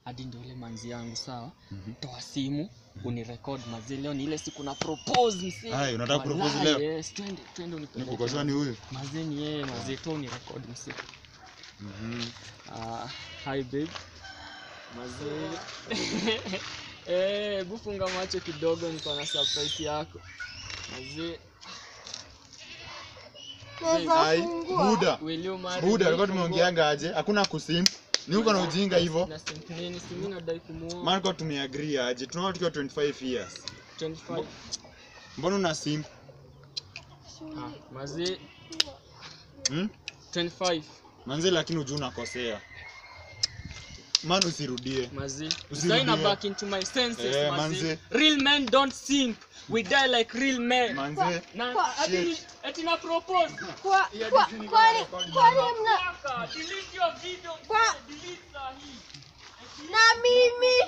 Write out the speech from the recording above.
hadi ndio ile manzi yangu sawa toa simu unirecord mazee leo ni ile siku na propose msee Ai, unataka propose Wallahi, leo? yes twende twende unipeleke Niko kwa ni huyu. mazee ni yeye mazee tu unirecord msee Mhm. Ah, hi babe. Mazee. Eh, bufunga macho kidogo niko na surprise yako. Mazee, Ai, Buda. will you marry Buda, me? alikuwa tumeongeanga aje? Hakuna kusim. Ni uko na ujinga hivyo. Na simp nini? Si mimi nadai kumuoa. Maana kwa tumeagree aje? Tunaona tukiwa 25 years. 25. Mbona una sim? Ah, mazee, Hmm? 25. Manze lakini ujua unakosea. Man usirudie. Mazee. Usirudie. Zaina back into my senses, Eh, mazee. manze. Real men don't simp. We die like real men. Manze. Na Kwa- ati ni- ati na propose. Kwa- kwa- kwani kwani mna Kaka, delete your video. Kwa- Delete sahi. na mimi